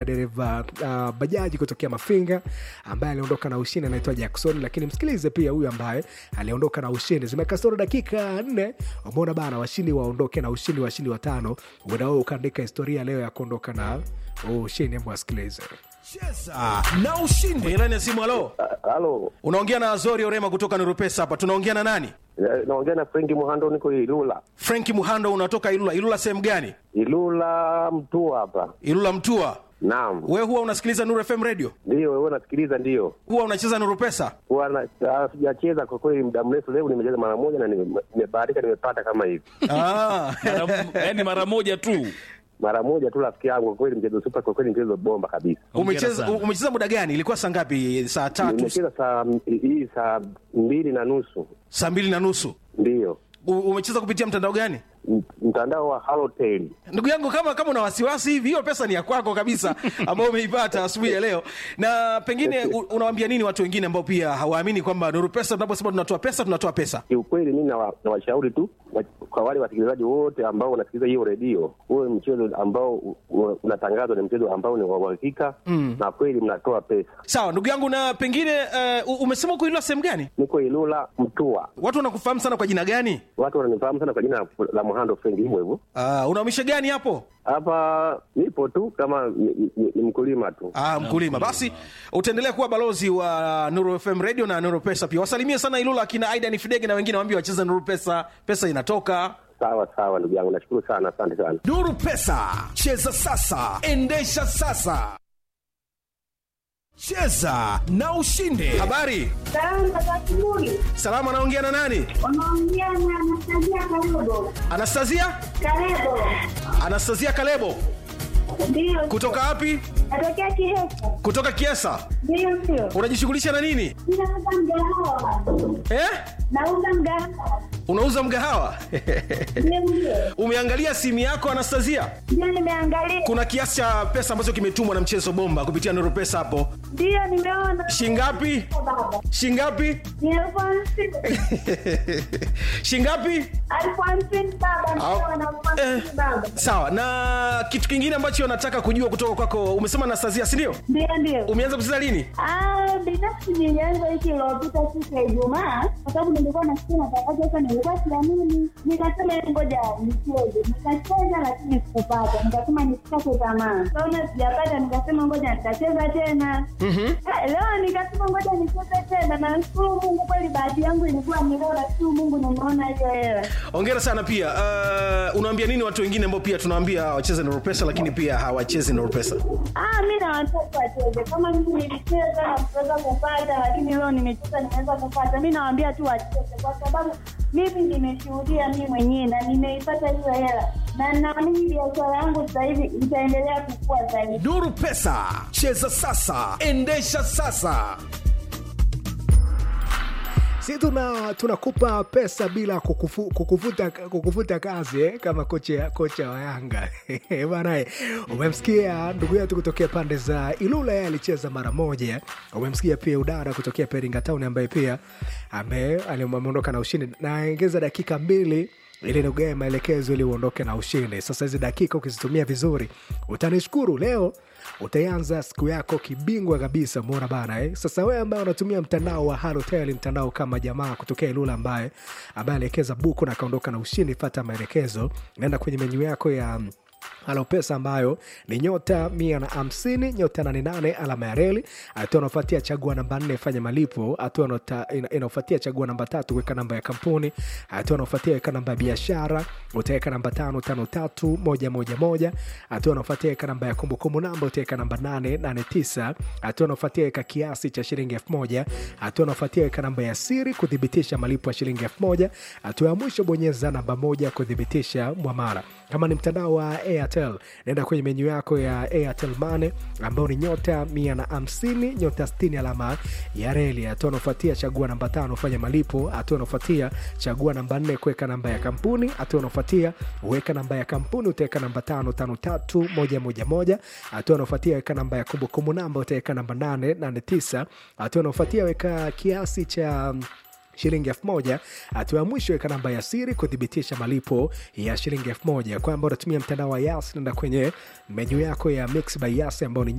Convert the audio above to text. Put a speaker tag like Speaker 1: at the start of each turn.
Speaker 1: dereva uh, bajaji kutokea mafinga ambaye aliondoka na ushindi anaitwa jackson lakini msikilize pia huyu ambaye aliondoka na ushindi zimekasoro dakika nne umeona bana washindi waondoke na ushindi washindi watano uenda wewe ukaandika historia leo ya kuondoka na huu ushindi hebu wasikilize
Speaker 2: cheza na ushindi
Speaker 3: kwenye laini ya simu halo
Speaker 4: Halo,
Speaker 3: unaongea na azori orema kutoka nurupesa hapa tunaongea na nani
Speaker 4: eh, naongea na Frenki Muhando, niko Ilula.
Speaker 3: frenki muhando unatoka ilula ilula sehemu gani
Speaker 4: Ilula Mtua hapa.
Speaker 3: ilula mtua
Speaker 4: Naam,
Speaker 3: we huwa unasikiliza nur fm radio
Speaker 4: ndio wewe unasikiliza? Ndio
Speaker 3: huwa unacheza nurupesa
Speaker 4: huwa na- ah, sijacheza kwa kweli muda mrefu. Leo nimecheza mara moja na nime- nimebahatika, nimepata kama hivi
Speaker 3: ah.
Speaker 2: yaani mara moja tu
Speaker 4: mara moja tu, rafiki yangu. Kwa kweli mchezo super, kwa kweli mchezo bomba kabisa.
Speaker 3: umecheza
Speaker 2: sana.
Speaker 3: umecheza muda gani ilikuwa saa ngapi saa tatu
Speaker 4: Nimecheza saa hii saa mbili na nusu,
Speaker 3: saa mbili na nusu
Speaker 4: ndio
Speaker 3: U- umecheza kupitia mtandao gani
Speaker 4: M- mtandao wa Halotel.
Speaker 3: ndugu yangu kama kama una wasiwasi hivi hiyo pesa ni ya kwako kabisa ambayo umeipata asubuhi ya leo na pengine u- unawaambia nini watu wengine ambao pia hawaamini kwamba nuru pesa tunaposema tunatoa pesa tunatoa pesa
Speaker 4: Kiukweli mimi nawa- nawashauri tu wa- kwa wale wasikilizaji wote ambao wanasikiliza hiyo redio, huwe mchezo ambao u- u- unatangazwa ni mchezo ambao ni wa uhakika na kweli mnatoa pesa.
Speaker 3: sawa ndugu yangu na pengine uh, umesema kuilwa sehemu gani
Speaker 4: Niko Ilula Mtua,
Speaker 3: watu wanakufahamu sana kwa jina gani
Speaker 4: watu wananifahamu sana kwa jina la Muhando Frengi, hivyo hivyo.
Speaker 3: uh, unaumisha gani hapo
Speaker 4: Hapa nipo tu kama ni, ni, ni mkulima tu.
Speaker 3: Ah, mkulima basi utaendelea kuwa balozi wa nuru fm radio na nuru pesa pia wasalimie sana ilula akina aidan fidege na wengine waambie wacheze nuru pesa pesa inatoka
Speaker 4: Sawa sawa, ndugu yangu, nashukuru sana, asante sana.
Speaker 2: nuru pesa cheza sasa endesha sasa cheza na ushinde
Speaker 3: habari
Speaker 5: Salama za asubuhi.
Speaker 3: salama anaongea na nani
Speaker 5: Unaongea na Anastasia Kalebo.
Speaker 3: anastasia
Speaker 5: Kalebo.
Speaker 3: anastasia kalebo
Speaker 5: Ndio.
Speaker 3: kutoka wapi
Speaker 5: Natokea Kihesa.
Speaker 3: kutoka kiesa
Speaker 5: Ndio ndio.
Speaker 3: unajishughulisha na nini
Speaker 5: Ninauza mgahawa.
Speaker 3: eh?
Speaker 5: Nauza mgahawa.
Speaker 3: unauza mgahawa
Speaker 5: Ndio ndio.
Speaker 3: umeangalia simu yako anastasia
Speaker 5: Ndio nimeangalia.
Speaker 3: kuna kiasi cha pesa ambacho kimetumwa na mchezo bomba kupitia nuru pesa hapo
Speaker 5: Ndio nimeona.
Speaker 3: shingapi
Speaker 5: Baba.
Speaker 3: shingapi
Speaker 5: Ni elfu hamsini.
Speaker 3: shingapi
Speaker 5: Elfu hamsini baba. Ndio
Speaker 3: Au-
Speaker 5: na elfu hamsini
Speaker 3: eh.
Speaker 5: baba.
Speaker 3: sawa na kitu kingine ambacho nataka kujua kutoka kwako umesema anastasia sindio
Speaker 5: Ndio ndio.
Speaker 3: umeanza kucheza lini
Speaker 5: Ah, binafsi nilianza wiki iliyopita siku ya Ijumaa kwa sababu nilikuwa nasikia matangazo sasa, nilikuwa siamini, nikasema "Hebu ngoja nicheze. Nikacheza lakini sikupata, nikasema nisikate tamaa. Kaona sijapata, nikasema ngoja nitacheza tena. Ah, Leo nikasema ngoja nicheze tena, na nashukuru Mungu kweli, bahati yangu ilikuwa ni leo, nashukuru Mungu nimeona hiyo hela.
Speaker 3: ongera sana pia uh, unaambia nini watu wengine ambao pia tunawaambia wacheze nuru pesa lakini pia hawachezi nuru pesa
Speaker 5: Ah, mi na watoto wacheze kama mimi nilicheza na kuweza kupata, lakini leo nimecheza nimeweza kupata. Mi nawaambia tu wacheze, kwa sababu mimi nimeshuhudia mi mwenyewe na nimeipata hiyo hela, na naamini biashara yangu sasa hivi itaendelea kukua zaidi.
Speaker 2: nuru pesa cheza sasa endesha sasa
Speaker 1: si tuna tunakupa pesa bila kukufu, kukufuta, kukufuta kazi eh? kama kocha kocha wa yanga banae umemsikia ndugu yetu kutokea pande za ilula yeye alicheza mara moja umemsikia pia udara kutokea peringa town ambaye pia ame- ali- ameondoka na ushindi naongeza dakika mbili ili nikugae maelekezo ili uondoke na ushindi sasa hizi dakika ukizitumia vizuri utanishukuru leo utaanza siku yako kibingwa kabisa mona bana eh? sasa wewe ambaye unatumia mtandao wa halotel mtandao kama jamaa kutokea ilula ambaye ambaye aliekeza buku na akaondoka na ushindi fata maelekezo naenda kwenye menyu yako ya halo pesa ambayo ni nyota mia na hamsini nyota nane nane alama ya reli hatua anaofuatia chagua namba nne fanya malipo hatua inota- ina- inaofuatia chagua namba tatu weka namba ya kampuni hatua anaofuatia weka namba ya biashara utaweka namba tano tano tatu moja moja moja hatua anaofuatia weka namba ya kumbukumbu namba utaweka namba nane nane tisa hatua anaofuatia weka kiasi cha shilingi elfu moja hatua anaofuatia weka namba ya siri kuthibitisha malipo ya shilingi elfu moja hatua ya mwisho bonyeza namba moja kuthibitisha mwamara kama ni mtandao wa airtel naenda kwenye menyu yako ya airtel mane ambao ni nyota mia na hamsini nyota 60 alama ya reli hatua anaofuatia chagua namba tano fanya malipo hatua anaofuatia chagua namba nne kuweka namba ya kampuni hatua anaofuatia weka namba ya kampuni utaweka namba tano tano tatu moja moja moja hatua anaofuatia weka namba ya kumbukumbu namba utaweka namba nane nane tisa hatua anaofuatia weka kiasi cha shilingi elfu moja hatua ya mwisho weka namba ya siri kuthibitisha malipo ya shilingi elfu moja kwamba unatumia mtandao wa yas nenda kwenye menyu yako ya mix by yas ambao ni